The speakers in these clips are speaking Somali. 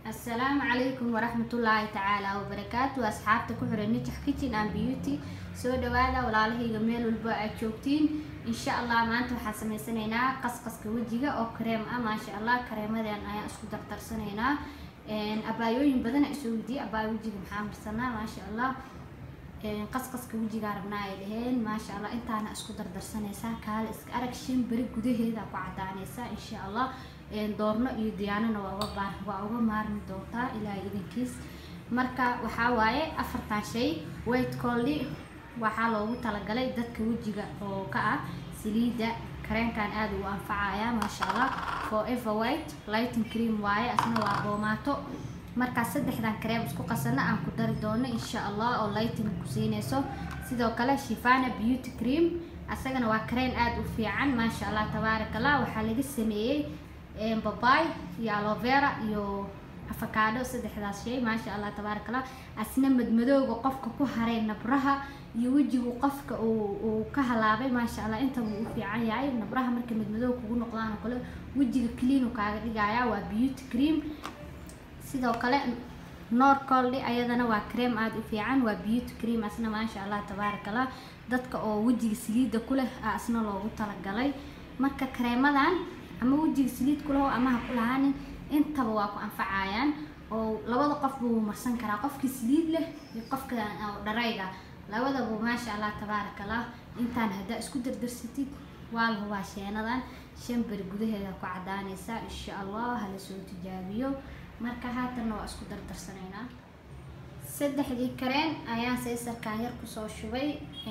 asalaamu calaykum waraxmatullaahi tacaala wabarakaatu asxaabta ku xiran nijax kitchen and beauty soo dhawaada walaalahayga meel walba aad joogtiin insha allah maanta waxaan sameysanaynaa qasqaska wejiga oo kareem ah maasha allah kareemadan ayaan isku dardarsanaynaa abaayooyin badan isoo weydiiyey abaayo wejiga maxaa marsanaa maasha allah qasqaska wejigaa rabnaa ay dhaheen maasha allah intaana isku dardarsanaysaa kaale iska arag shan beri gudaheeda ku cadaanaysaa insha allah doorno iyo diyaanana waa uga baar waa uga maarmi doontaa ilaahay idinkiis marka waxaa waaye afartan shay white colly waxaa loogu talagalay dadka wejiga oo ka ah saliida kareenkan aada u anfacaya maasha allah forever white lighting cream waaye asna waa boomaato markaas saddexdan kareem isku qasana aan ku dari doono insha allah oo lighting ku siinayso sidoo kale shifana beauty cream asagana waa kareen aada u fiican maasha allah tabaaraka allah waxaa laga sameeyey babay iyo alovera iyo afakaadho saddexdaas shay maasha allah tabaaraka allah asna madmadooga qofka ku haray nabraha iyo wejigu qofka uu ka halaabay maasha allah intaba uu fiican yahay nabraha marka madmadooga kugu noqdaan oo kale wejiga cleanu kaaga dhigaya waa beauty cream sidoo kale noor coldy ayadana waa cream aada u fiican waa beauty cream asna maasha allah tabaaraka allah dadka oo wejiga saliida ku leh a asna loogu talagalay marka kareemadan ama wejiga saliid kulaho ama ha ku lahaanin intaba waa ku anfacayaan oo labada qofba wuu marsan karaa qofkii saliid leh iyo qofka dharayga labadaba maasha allah tabaaraka allah intaan haddaa isku dardarsatid waa la hubaa sheenadan shan beri gudaheeda ku cadaanaysaa insha allah hala soo tijaabiyo marka haatanna waa isku dardarsanaynaa saddexdii kareen ayaan seysarkaan yar kusoo shubay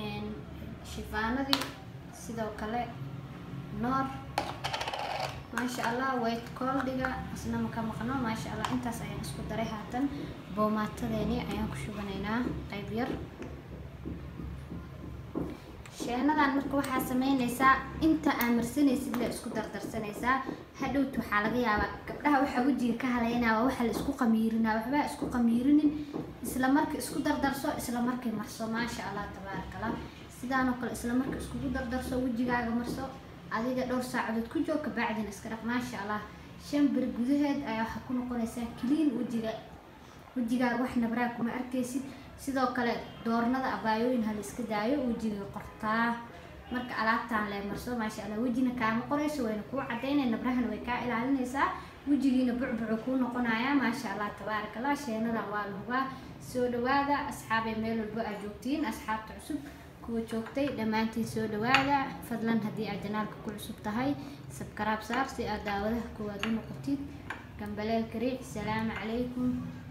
shifaanadii sidoo kale noor maasha allah white coldiga isna maka maqno maasha allah intaas ayaan isku daray haatan boomaatadeeni ayaan ku shubanaynaa qayb yar sheenadan marka waxaa sameynaysaa inta aa marsanaysid la isku dardarsanaysaa hadhowt waxaa laga yaabaa gabdhaha waxaa wejiga ka haleynaa waa waxa la isku qamiirinaa waxbaa isku qamiirinin isla marka isku dardarso isla markay marso maasha allah tabaaraka allah sidaan oo kale isla marka iskugu dardarso wejigaaga marso adiga dhowr saacadood ku joog kabacdina iska dhaq maasha allah shan beri gudaheed ayaa waxaa ku noqonaysaa clean wejiga wejigaaga wax nabraa kuma arkaysid sidoo kale doornada abaayooyin hala iska daayo wejiga qortaa marka alaabtaan lee marso maasha allah wejina kaama qorayso wayna kuu cadaynay nabrahana way kaa ilaalinaysaa wejigiina bucbucu kuu noqonaya maasha allah tabaaraka allah sheenadan waa la hubaa soo dhawaada asxaabay meel walbo aad joogtiin asxaabta cusub kuwa joogtay dhammaantiin soo dhawaada fadlan haddii aad janaalka ku cusub tahay sabkaraab saar si aad daawadaha koowaad u noqotid gambaleel kariic salaamu calaykum